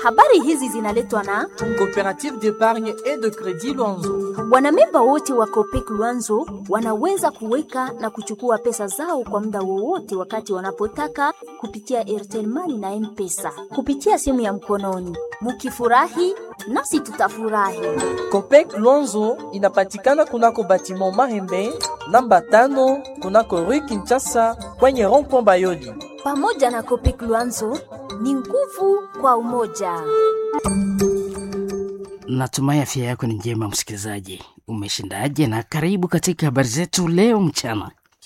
Habari hizi zinaletwa na Coopérative d'épargne et de crédit Luanzo. wanamemba wote wa Copec Luanzo wanaweza kuweka na kuchukua pesa zao kwa muda wowote wakati wanapotaka kupitia Airtel Money na M-Pesa kupitia simu ya mkononi. Mukifurahi nasi tutafurahi. Copec Luanzo inapatikana kunako batiment Mahembe namba tano kunako Rue Kinshasa kwenye rond-point Bayoli. Pamoja na Copec Luanzo ni nguvu kwa umoja. Natumai afya yako ni njema, msikilizaji. Umeshindaje? Na karibu katika habari zetu leo mchana.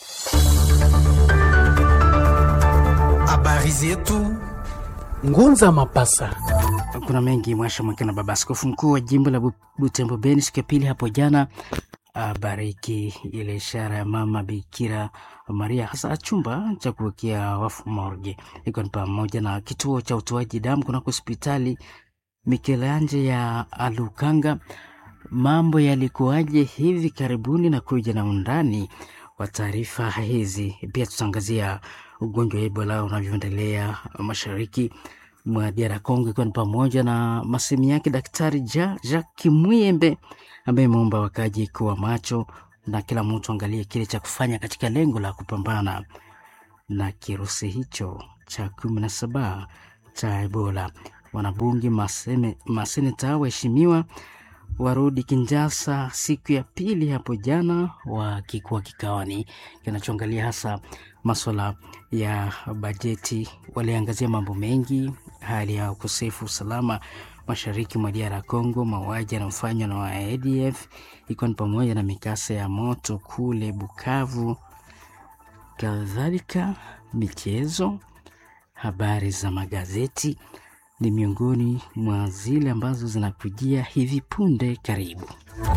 Habari zetu Ngunza Mapasa. Kuna mengi mwasha mwaka na baba askofu mkuu wa jimbo la Bu- Butembo Beni siku ya pili hapo jana abariki ile ishara ya mama Bikira Maria, hasa chumba cha kuwekea wafu morgue, ikiwa ni pamoja na kituo cha utoaji damu kunako hospitali Mikelanje ya Alukanga. Mambo yalikuwaje hivi karibuni na kuja na undani wa taarifa hizi. Pia tutaangazia ugonjwa wa Ebola unavyoendelea mashariki mwa DR Congo, ikiwa ni pamoja na masemu yake Daktari ja Jacques Muyembe ambaye imeomba wakaji kuwa macho na kila mtu angalie kile cha kufanya katika lengo la kupambana na kirusi hicho cha kumi na saba cha Ebola. Wanabunge, masene, maseneta, waheshimiwa warudi Kinshasa siku ya pili hapo jana, wakikuwa kikawani kinachoangalia hasa maswala ya bajeti. Waliangazia mambo mengi, hali ya ukosefu usalama mashariki mwa DR Congo, mauaji yanayofanywa na wa ADF ikiwa ni pamoja na mikasa ya moto kule Bukavu, kadhalika michezo, habari za magazeti ni miongoni mwa zile ambazo zinakujia hivi punde. Karibu.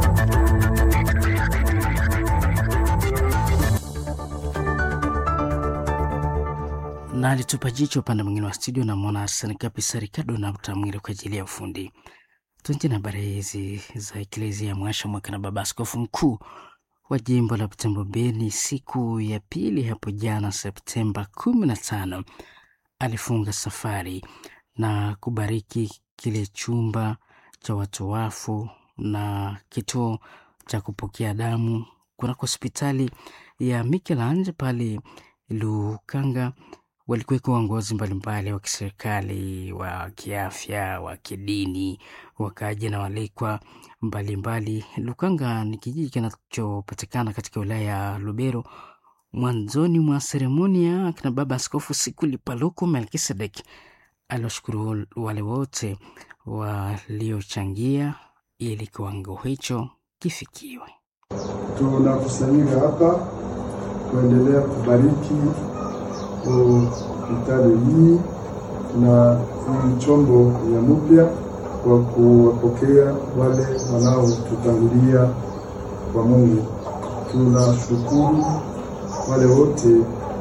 na alitupa jicho upande mwingine wa studio na mwana Arsene Kapisa Ricardo na Mtamwire kwa ajili ya ufundi. Tuanze na habari hizi za Eklezia Mwasha mwaka na baba askofu mkuu wa jimbo la Butembo Beni siku ya pili hapo jana Septemba kumi na tano alifunga safari na kubariki kile chumba cha watu wafu na kituo cha kupokea damu kunako hospitali ya Michelangelo pale Lukanga. Walikuweko waongozi mbalimbali wa kiserikali, wa kiafya, wa kidini, wakaja na walikwa mbalimbali. Lukanga ni kijiji kinachopatikana katika wilaya ya Lubero. Mwanzoni mwa seremonia, akina baba askofu Sikuli Paluku Melkisedek aliwashukuru wale wote waliochangia ili kiwango hicho kifikiwe. Tunakusanyika hapa kuendelea kubariki hospitali hii na hii chombo ya mpya kwa kuwapokea wale wanaotutangulia kwa Mungu. Tunashukuru wale wote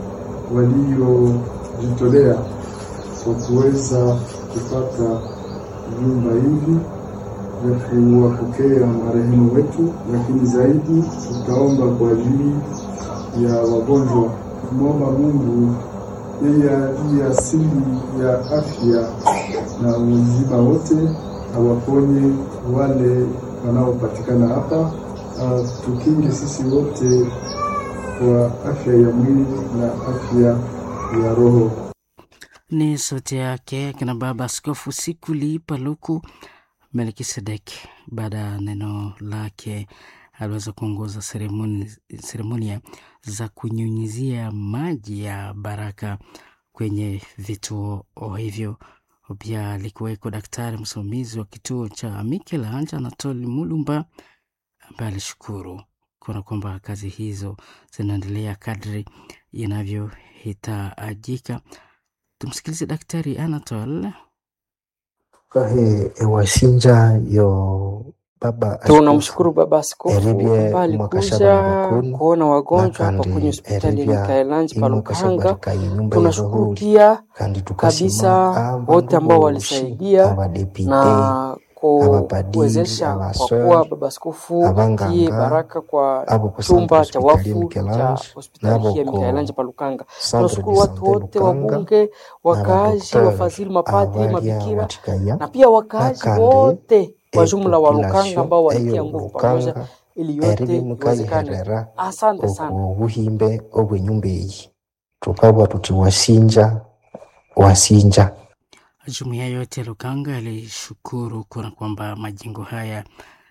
waliojitolea kwa kuweza kupata vyumba hivi vya kuwapokea marehemu wetu, lakini zaidi tutaomba kwa ajili ya wagonjwa, kumwomba Mungu yeye aliye asili ya afya na uzima wote awaponye wale wanaopatikana hapa, uh, tukinge sisi wote kwa afya ya mwili na afya ya roho. Ni sauti yake kina baba askofu Sikuli Paluku Melkisedek. Baada ya neno lake, aliweza kuongoza seremoni, seremonia za kunyunyizia maji ya baraka kwenye vituo hivyo. Pia alikuweko daktari msimamizi wa kituo cha Michelangelo Anatoli Mulumba ambaye alishukuru kuona kwamba kazi hizo zinaendelea kadri inavyohitajika. Tumsikilize Daktari Anatol. kahe ewashinja yo baba Tunamshukuru Baba Askofu Eribye ambaye mwakashaba alikuja bakunu, kuona wagonjwa hapa nakandi kwenye hospitali ya eribya Mikaelanji ino Palukanga. kashabarika inyumba Tunashukuru yerohuri pia kandi tukasima kabisa amba wote ambao ngubushi walisaidia abadepite na abapadiri kuwezesha kwa abaswere kuwa baba askofu abanganga, tie baraka kwa abo ku chumba Centre cha Hospitalier wafu cha Michelange hospitali nabo hii ya ko Mikaelanja pa Lukanga. Centre Tunashukuru de watu Sante wote, Lukanga wabunge, wakaaji, n'abadokiteri wafadhili, mapadri, abaria mabikira watikaya na pia wakaaji akandi wote kwa jumla wa Lukanga epopulation ambao walitia eyo nguvu pamoja Lukanga ili yote eribi iwezekane. mukayiherera Asante sana. oku buhimbe obw'enyumba eyi tukabwa tuti wasinja wasinja Jumuiya yote ya Lukanga ilishukuru kuona kwamba majengo haya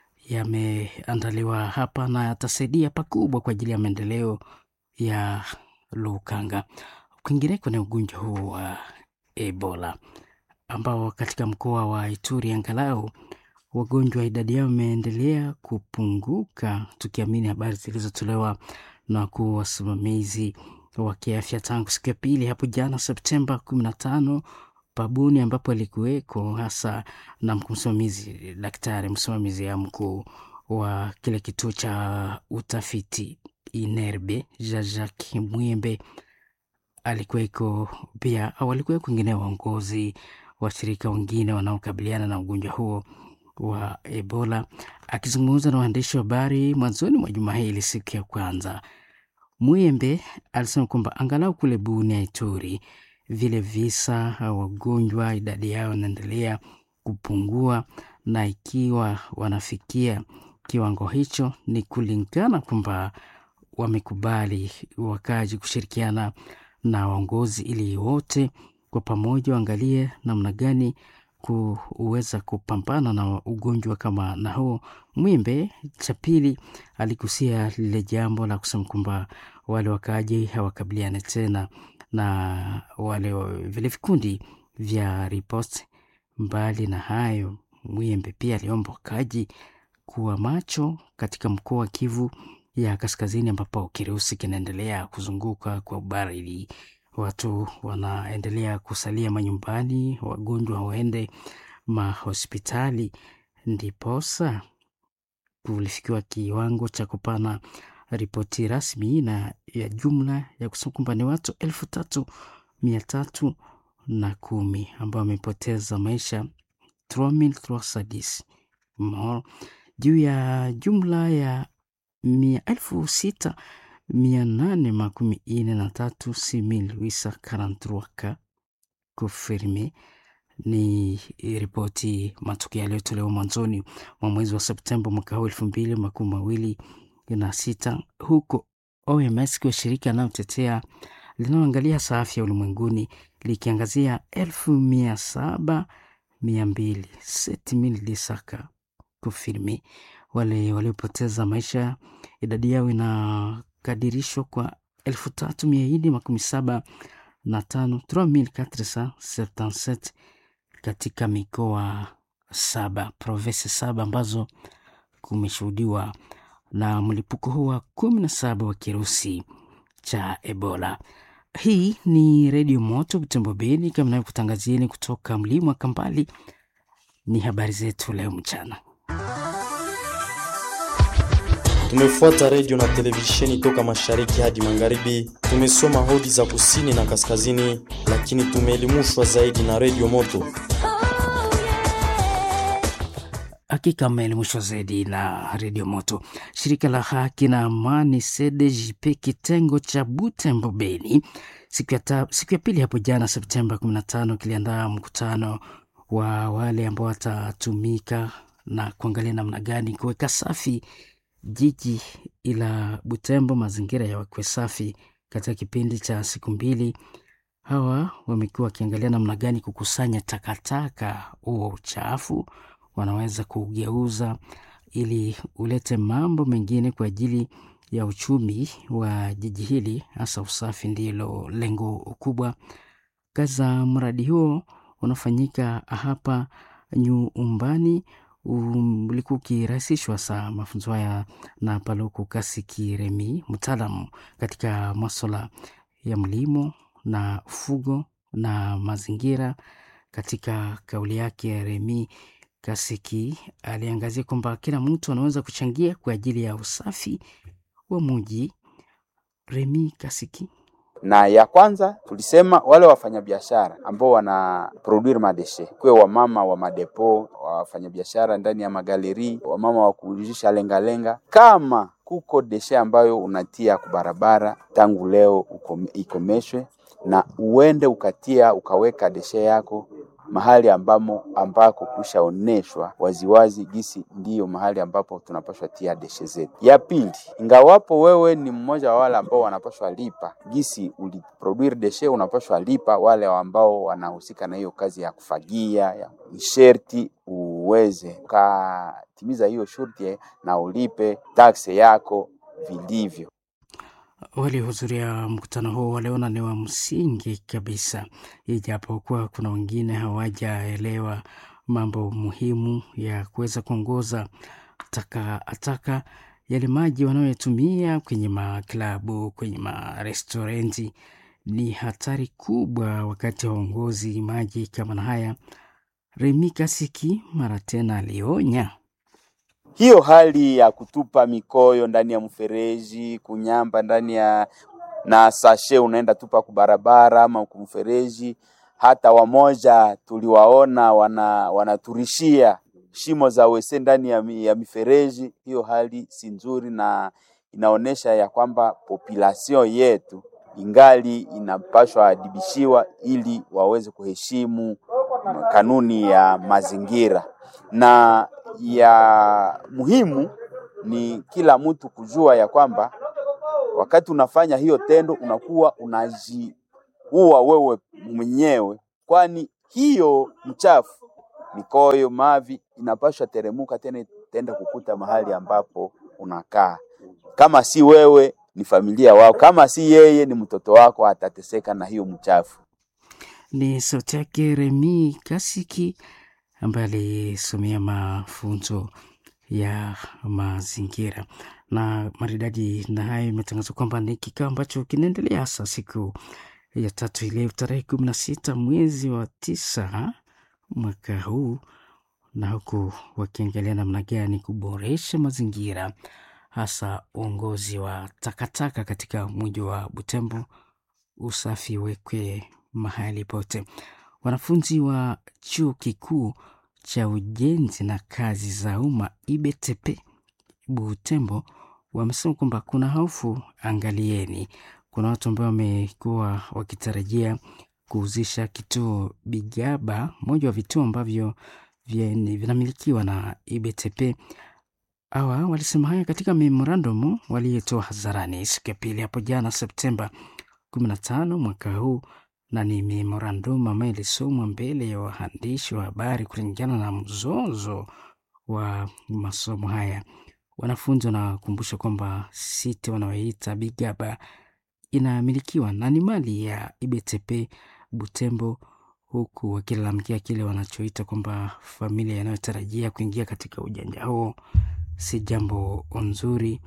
yameandaliwa hapa na yatasaidia pakubwa kwa ajili ya maendeleo ya Lukanga. Kwingineko ni ugonjwa huu wa Ebola ambao katika mkoa wa Ituri angalau wagonjwa idadi yao imeendelea kupunguka, tukiamini habari zilizotolewa na wakuu wasimamizi wa kiafya tangu siku ya pili hapo jana Septemba kumi na tano pabuni ambapo alikuweko hasa na mkuu msimamizi daktari msimamizi ya mkuu wa kile kituo cha utafiti Inerbe Jean-Jacques Mwembe alikuweko pia au alikuweko wengine waongozi washirika wengine wanaokabiliana na ugonjwa huo wa Ebola. Akizungumza na waandishi wa habari mwanzoni mwa juma hili siku ya kwanza, Mwembe alisema kwamba angalau kule Bunia, Ituri, vile visa au wagonjwa idadi yao inaendelea kupungua, na ikiwa wanafikia kiwango hicho ni kulingana kwamba wamekubali wakaji kushirikiana na waongozi ili wote kwa pamoja waangalie namna gani kuweza kupambana na ugonjwa kama na huo. Mwimbe cha pili aligusia lile jambo la kusema kwamba wale wakaaji hawakabiliane tena na wale wa- vile vikundi vya riposti. Mbali na hayo, Mwembe pia aliomba wakaaji kuwa macho katika mkoa wa Kivu ya Kaskazini, ambapo kirusi kinaendelea kuzunguka kwa ubaridi. Watu wanaendelea kusalia manyumbani, wagonjwa waende mahospitali, ndiposa kulifikiwa kiwango cha kupana ripoti rasmi na ya jumla ya kusema kwamba ni watu elfu tatu mia tatu na kumi ambao wamepoteza maisha 3310 Mo- juu ya jumla ya mia elfu sita mia nane makumi ine na tatu si mil wisa karantruaka confirme ni ripoti matukio yaliyotolewa mwanzoni mwa mwezi wa Septemba mwaka huu elfu mbili makumi mawili na sita huko OMS ikiwa shirika linalotetea linaloangalia hasa afya ulimwenguni likiangazia elfu mia saba mia mbili seti mil disaka kufirmi wale waliopoteza maisha idadi yao inakadirishwa kwa elfu tatu mia nne makumi saba na tano 3477 katika mikoa saba provinsi saba ambazo kumeshuhudiwa na mlipuko huu wa kumi na saba wa kirusi cha Ebola. Hii ni Redio Moto Butembo Beni, kama navyokutangazieni kutoka mlima wa Kambali. Ni habari zetu leo mchana. Tumefuata redio na televisheni toka mashariki hadi magharibi. Tumesoma hodi za kusini na kaskazini, lakini tumeelimishwa zaidi na redio Moto. Hakika mmeelimishwa zaidi na redio Moto. Shirika la haki na amani CDJP kitengo cha Butembo Beni siku ya, ta, siku ya pili hapo jana Septemba 15 kiliandaa mkutano wa wale ambao watatumika na kuangalia namna gani kuweka safi jiji la Butembo, mazingira yawe safi katika kipindi cha siku mbili. Hawa wamekuwa wakiangalia namna gani kukusanya takataka, huo uchafu wanaweza kugeuza ili ulete mambo mengine kwa ajili ya uchumi wa jiji hili, hasa usafi ndilo lengo kubwa. Kazi za mradi huo unafanyika hapa nyumbani um, ulikuwa ukirahisishwa saa mafunzo haya na Paluku Kasiki Remi, mtaalamu katika maswala ya mlimo na fugo na mazingira. Katika kauli yake, Remi Kasiki aliangazia kwamba kila mtu anaweza kuchangia kwa ajili ya usafi wa muji. Remi Kasiki na ya kwanza tulisema wale wafanyabiashara ambao wana produire madeshe, kwe wamama wa madepo, wafanyabiashara ndani ya magaleri, wamama wa kuujisha lengalenga, kama kuko deshe ambayo unatia kubarabara, tangu leo ukome- ikomeshwe na uende ukatia ukaweka deshe yako mahali ambamo ambako kushaoneshwa waziwazi gisi ndiyo mahali ambapo tunapaswa tia deshe zetu. Ya pili, ingawapo wewe ni mmoja wa wale ambao wanapaswa lipa gisi uliproduire deshe, unapaswa lipa wale ambao wanahusika na hiyo kazi ya kufagia ya ni sherti uweze ukatimiza hiyo shurti na ulipe taksi yako vilivyo. Waliohudhuria mkutano huo waliona ni wa msingi kabisa, ijapokuwa kuna wengine hawajaelewa mambo muhimu ya kuweza kuongoza taka taka yale maji wanayotumia kwenye maklabu, kwenye marestorenti ni hatari kubwa wakati wa uongozi maji kama na haya. Remi Kasiki mara tena alionya hiyo hali ya kutupa mikoyo ndani ya mfereji, kunyamba ndani ya na sashe unaenda tupa kubarabara ama kumfereji. Hata wamoja tuliwaona wana wanaturishia shimo za wese ndani ya, mi- ya mifereji. Hiyo hali si nzuri na inaonyesha ya kwamba population yetu ingali inapashwa adibishiwa ili waweze kuheshimu kanuni ya mazingira na ya muhimu ni kila mtu kujua ya kwamba wakati unafanya hiyo tendo unakuwa unajiua wewe mwenyewe, kwani hiyo mchafu mikoyo, mavi inapaswa teremuka tena tenda kukuta mahali ambapo unakaa. Kama si wewe ni familia wako, kama si yeye ni mtoto wako, atateseka na hiyo mchafu. Ni sauti yake Remi Kasiki ambaye alisomea mafunzo ya mazingira na maridadi. Na hayo imetangazwa kwamba ni kikao ambacho kinaendelea hasa siku ya tatu ileo tarehe kumi na sita mwezi wa tisa mwaka huu, na huku wakiangalia namna gani kuboresha mazingira, hasa uongozi wa takataka katika mji wa Butembo, usafi wekwe mahali pote. Wanafunzi wa chuo kikuu cha ujenzi na kazi za umma IBTP Butembo wamesema kwamba kuna hofu, angalieni. Kuna watu ambao wamekuwa wakitarajia kuhuzisha kituo Bigaba, moja wa vituo ambavyo vyen- vinamilikiwa na IBTP. Hawa walisema haya katika memorandum waliyetoa hadharani siku ya pili hapo jana Septemba 15 mwaka huu, na ni memorandum ambayo ilisomwa mbele ya waandishi wa habari kulingana na mzozo wa masomo haya. Wanafunzi wanakumbusha kwamba site wanaoita Bigaba inamilikiwa na ni mali ya IBTP Butembo, huku wakilalamikia kile wanachoita kwamba familia inayotarajia kuingia katika ujanja huo si jambo nzuri.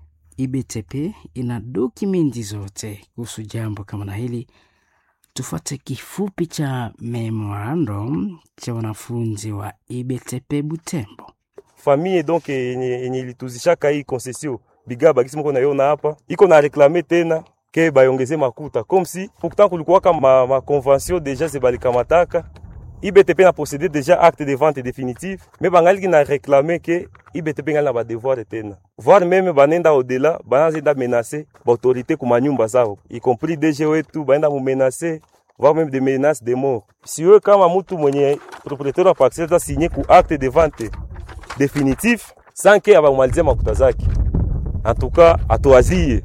IBTP ina dokumenti zote kuhusu jambo kama na hili. Tufuate kifupi cha memorandum cha wanafunzi wa IBTP Butembo. famille donc yenye yenye ilituzishaka hii concession Bigaba kisi mko naiona hapa iko na reklame tena ke bayongeze makuta comme si pourtant kulikuwaka ma, ma convention déjà zebalikamataka IBTP na possédé déjà acte de vente définitive mais bangaliki na réclamer ke IBTP ngali na badevoir tena voire même banenda au-delà banazenda menacer baautorité kuma nyumba zao y compris DG wetu baenda mumenacer voire même des menaces de mort siwe kama mtu mwenye propriétaire wa parcelle signé ku acte de vente définitif sans ke abamalizie makuta zake en tout cas atoazie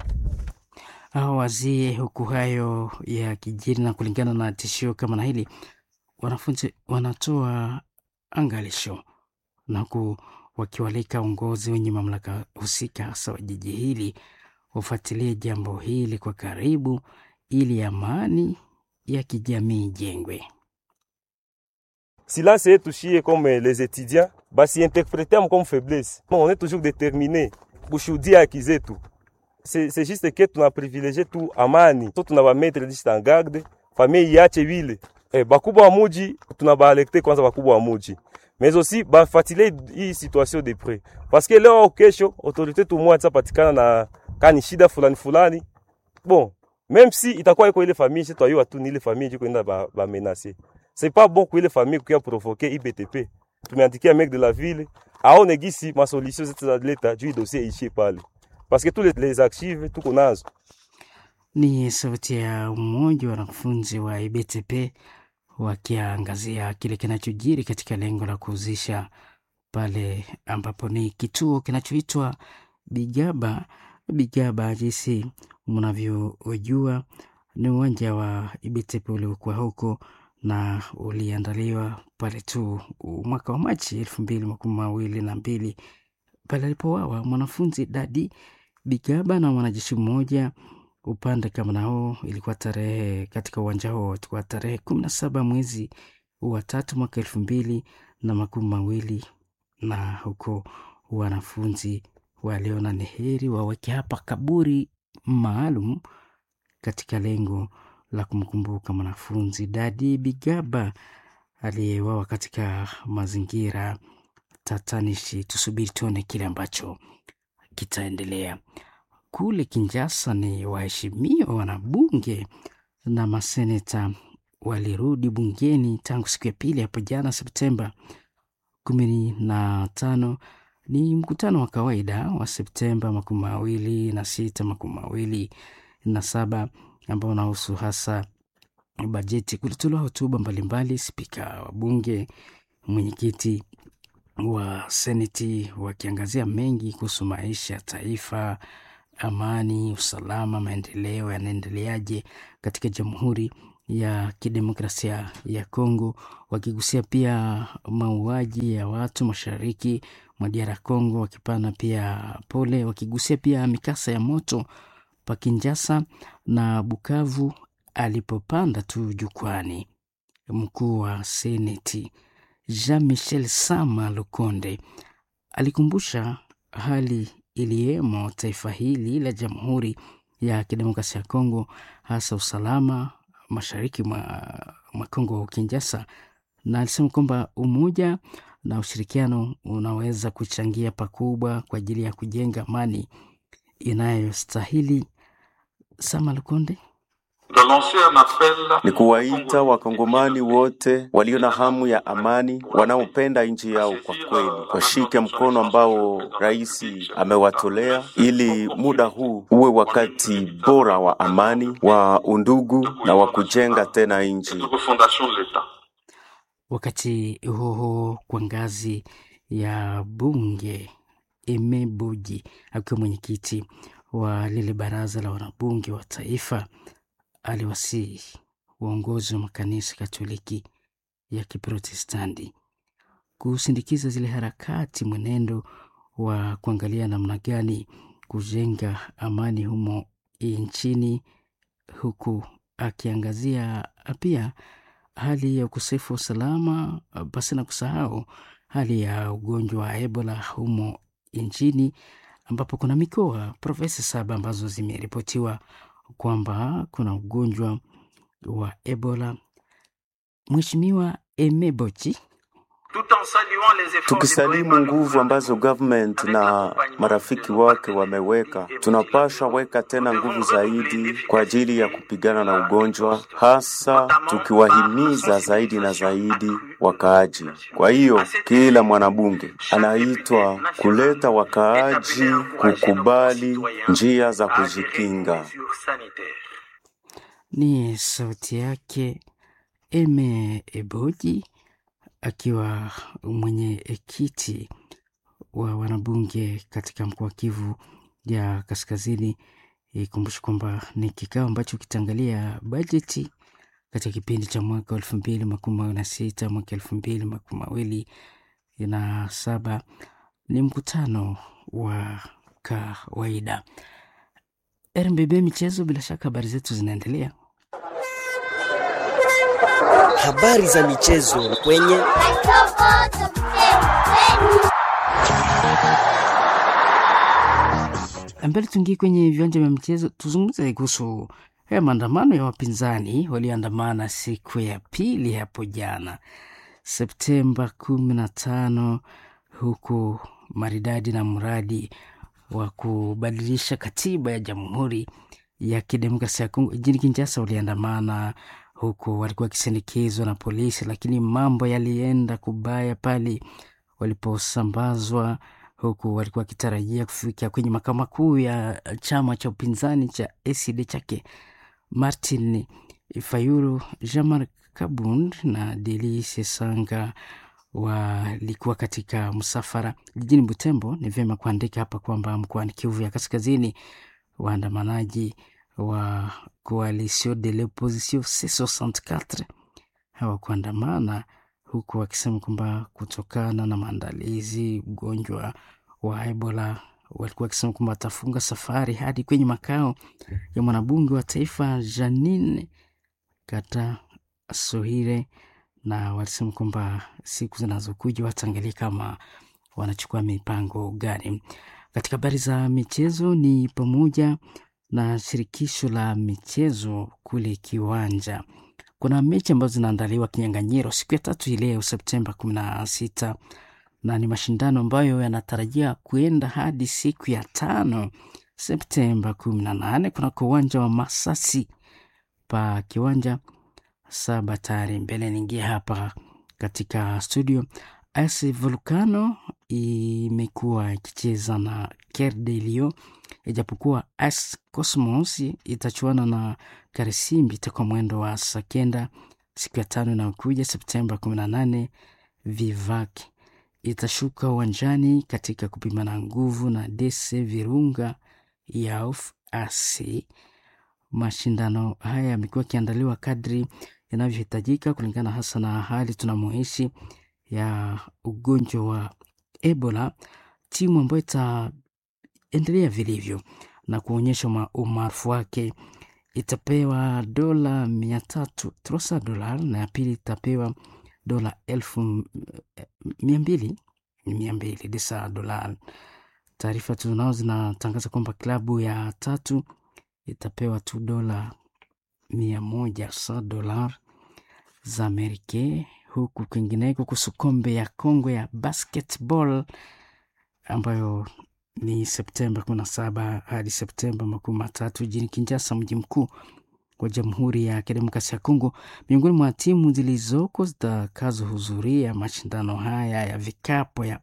Hao wazie huku hayo ya kijiri na kulingana na tishio kama na hili, wanafunzi wanatoa angalisho na huku wakiwalika uongozi wenye mamlaka husika hasa wa jiji hili wafuatilie jambo hili kwa karibu ili amani ya kijamii ijengwe. silence yetu shie comme les étudiants basi interpréter comme faiblesse on est toujours déterminé kushuhudia haki zetu c'est c'est juste que tuna privilégié tu amani so tuna bametre juste en garde famille iache vile eh, bakubwa wa muji tuna baalekte kwanza bakubwa wa muji mais aussi bafuatilie hii situation de près parce que leo au kesho autorité tumwa patikana na kani shida fulani fulani bon même si itakuwa iko ile famille chez toi yo tu ni ile famille jiko enda ba, ba menacer c'est pas bon kwa ile famille kuya provoquer IBTP tumeandikia mec de la ville aone gisi ma solution zetu za leta juu dossier iishie pale parce que tous les, les archives tuko nazo Ni sauti ya umoja wa wanafunzi wa IBTP wakiangazia kile kinachojiri katika lengo la kuhuzisha pale ambapo ni kituo kinachoitwa Bigaba. Bigaba, jinsi mnavyojua, ni uwanja wa IBTP uliokuwa huko na uliandaliwa pale tu mwaka wa Machi elfu mbili makumi mawili na mbili pale alipowawa mwanafunzi Dadi Bigaba na mwanajeshi mmoja upande kama nao. Ilikuwa tarehe katika uwanja huo, ilikuwa tarehe kumi na saba mwezi wa tatu mwaka elfu mbili na makumi mawili na huko wanafunzi waliona ni heri waweke hapa kaburi maalum katika lengo la kumkumbuka mwanafunzi Dadi Bigaba aliyewawa katika mazingira tatanishi. Tusubiri tuone kile ambacho kitaendelea kule Kinjasa. Ni waheshimiwa wanabunge na maseneta walirudi bungeni tangu siku ya pili hapo jana Septemba kumi na tano. Ni mkutano wa kawaida wa Septemba makumi mawili na sita makumi mawili na saba ambao unahusu hasa bajeti. Kulitolewa hotuba mbalimbali, spika wa bunge, mwenyekiti wa seneti wakiangazia mengi kuhusu maisha ya taifa, amani, usalama, maendeleo yanaendeleaje katika Jamhuri ya Kidemokrasia ya Kongo, wakigusia pia mauaji ya watu mashariki mwa DR Congo, wakipana pia pole, wakigusia pia mikasa ya moto pa Kinjasa na Bukavu. Alipopanda tu jukwani, mkuu wa seneti Jean Michel Sama Lukonde alikumbusha hali iliyemo taifa hili la Jamhuri ya Kidemokrasia ya Kongo, hasa usalama mashariki mwa, mwa Kongo Kinjasa, na alisema kwamba umoja na ushirikiano unaweza kuchangia pakubwa kwa ajili ya kujenga amani inayostahili. Sama Lukonde ni kuwaita wakongomani wote walio na hamu ya amani, wanaopenda nchi yao kwa kweli, washike mkono ambao rais amewatolea, ili muda huu uwe wakati bora wa amani, wa undugu na wa kujenga tena nchi. Wakati huo huo, kwa ngazi ya bunge, Emeboji akiwa mwenyekiti wa lile baraza la wanabunge wa taifa aliwasihi uongozi wa makanisa Katoliki ya Kiprotestanti kusindikiza zile harakati, mwenendo wa kuangalia namna gani kujenga amani humo nchini, huku akiangazia pia hali ya ukosefu wa usalama, basi na kusahau hali ya ugonjwa wa Ebola humo nchini, ambapo kuna mikoa provinsi saba ambazo zimeripotiwa kwamba kuna ugonjwa wa Ebola. Mheshimiwa Emebochi Tukisalimu nguvu ambazo government na marafiki wake wameweka, tunapaswa weka tena nguvu zaidi kwa ajili ya kupigana na ugonjwa, hasa tukiwahimiza zaidi na zaidi wakaaji. Kwa hiyo kila mwanabunge anaitwa kuleta wakaaji kukubali njia za kujikinga. Ni sauti yake Eme Eboji akiwa mwenyekiti wa wanabunge katika mkoa wa Kivu ya Kaskazini. Ikumbushi kwamba ni kikao ambacho kitaangalia bajeti katika kipindi cha mwaka wa elfu mbili makumi mawili na sita mwaka elfu mbili makumi mawili na saba. Ni mkutano wa kawaida. RMBB michezo, bila shaka habari zetu zinaendelea. Habari za michezo kwenye mbele. Tuingie kwenye viwanja vya michezo, tuzungumze kuhusu haya maandamano ya wapinzani walioandamana siku ya pili hapo jana Septemba kumi na tano, huku maridadi na mradi wa kubadilisha katiba ya Jamhuri ya Kidemokrasia ya Kongo jijini Kinshasa waliandamana huku walikuwa wakisindikizwa na polisi, lakini mambo yalienda kubaya pale waliposambazwa, huku walikuwa wakitarajia kufika kwenye makao makuu ya chama cha upinzani cha ACD chake Martin Fayulu, Jean-Marc Kabund na Delice Sanga walikuwa katika msafara jijini Butembo. Ni vyema kuandika hapa kwamba mkoani Kivu ya Kaskazini waandamanaji wa Coalition de l'Opposition C64 hawakuandamana huku wakisema kwamba kutokana na maandalizi ugonjwa wa Ebola walikuwa wakisema kwamba watafunga safari hadi kwenye makao ya mwanabunge wa taifa Janine Kata Sohire, na walisema kwamba siku zinazokuja wataangalia kama wanachukua mipango gani. Katika habari za michezo ni pamoja na shirikisho la michezo kule Kiwanja. Kuna mechi ambazo zinaandaliwa kinyang'anyiro siku ya tatu hii leo Septemba kumi na sita na ni mashindano ambayo yanatarajia kuenda hadi siku ya tano Septemba kumi na nane kunako uwanja wa Masasi pa kiwanja saba tayari mbele. Niingia hapa katika studio. AS Volcano imekuwa ikicheza na Ker de Lion, ijapokuwa AS Cosmos itachuana na Karisimbi itakuwa mwendo wa saa kenda siku ya tano inayokuja Septemba kumi na nane. Vivac itashuka uwanjani katika kupimana nguvu na DC Virunga Yauf AC. Mashindano haya yamekuwa yakiandaliwa kadri yanavyohitajika kulingana hasa na hali tunamoishi ya ugonjwa wa Ebola. Timu ambayo itaendelea vilivyo na kuonyesha umaarufu wake itapewa dola mia tatu trosa dola na ya pili itapewa dola elfu mia mbili mia mbili desa dola. Taarifa tunao zinatangaza kwamba klabu ya tatu itapewa tu dola mia moja sa dola za Amerika, huku kwingineko kuhusu kombe ya Kongo ya basketball ambayo ni Septemba kumi na saba hadi Septemba makumi matatu jijini Kinshasa, mji mkuu wa Jamhuri ya Kidemokrasia ya Kongo. Miongoni mwa timu zilizoko zitakazohudhuria mashindano haya ya vikapo ya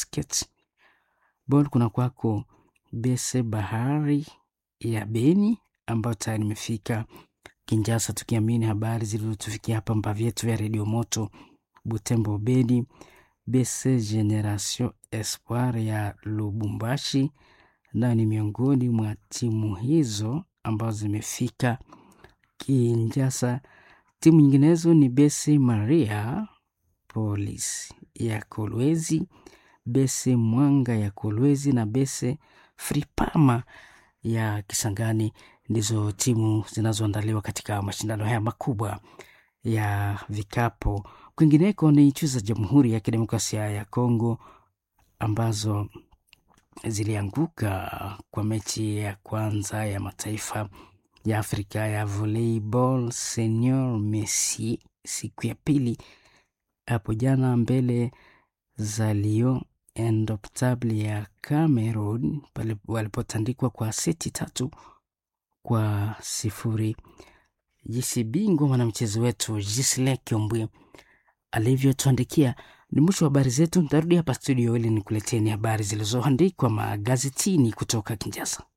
basketball kuna kwako Bese Bahari ya Beni ambayo tayari imefika Kinshasa, tukiamini habari zilizotufikia hapa mba vyetu vya redio moto Butembo Beni. BC Generation Espoir ya Lubumbashi nayo ni miongoni mwa timu hizo ambazo zimefika Kinshasa. Timu nyinginezo ni BC Maria Police ya Kolwezi, BC Mwanga ya Kolwezi na BC Fripama ya Kisangani ndizo timu zinazoandaliwa katika mashindano haya makubwa ya vikapo. Kwingineko ni nchi za Jamhuri ya Kidemokrasia ya Kongo ambazo zilianguka kwa mechi ya kwanza ya mataifa ya Afrika ya volleyball senior Messi siku ya pili hapo jana mbele za Lion Indomptable ya Cameroon pale walipotandikwa kwa seti tatu kwa sifuri. Jinsi bingwa mwanamchezo wetu Gisle Kiombwe alivyotuandikia. Ni mwisho wa habari zetu. Nitarudi hapa studio ili nikuleteni habari zilizoandikwa magazetini kutoka Kinshasa.